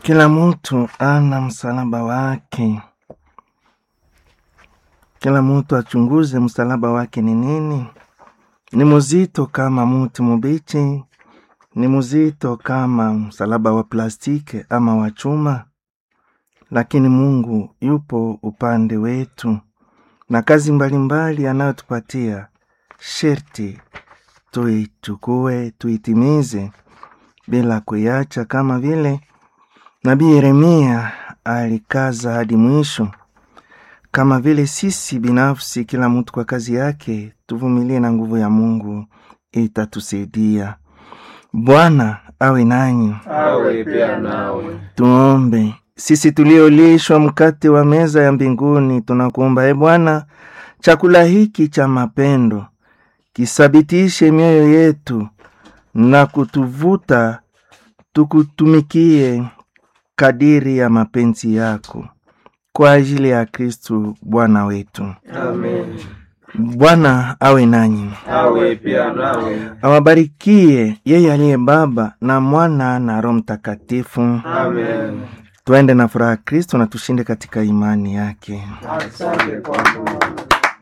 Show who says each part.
Speaker 1: Kila mtu ana msalaba wake. Kila mtu achunguze msalaba wake ni nini. Ni mzito kama muti mubichi? Ni mzito kama msalaba wa plastiki ama wa chuma? Lakini Mungu yupo upande wetu, na kazi mbalimbali anayotupatia sherti tuichukue, tuitimize bila kuiacha, kama vile Nabii Yeremia alikaza hadi mwisho. Kama vile sisi binafsi, kila mtu kwa kazi yake, tuvumilie na nguvu ya Mungu itatusaidia. Bwana awe nanyi.
Speaker 2: awe pia nawe.
Speaker 1: Tuombe. Sisi tuliolishwa mkate wa meza ya mbinguni, tunakuomba e Bwana, chakula hiki cha mapendo kisabitishe mioyo yetu na kutuvuta tukutumikie kadiri ya mapenzi yako, kwa ajili ya Kristu Bwana wetu.
Speaker 2: Amen.
Speaker 1: Bwana awe nanyi,
Speaker 2: Awe pia nawe.
Speaker 1: awabarikie yeye aliye Baba na Mwana na Roho Mtakatifu.
Speaker 2: Amen.
Speaker 1: Tuende na furaha Kristo na tushinde katika imani yake.
Speaker 2: Asante kwa Mungu.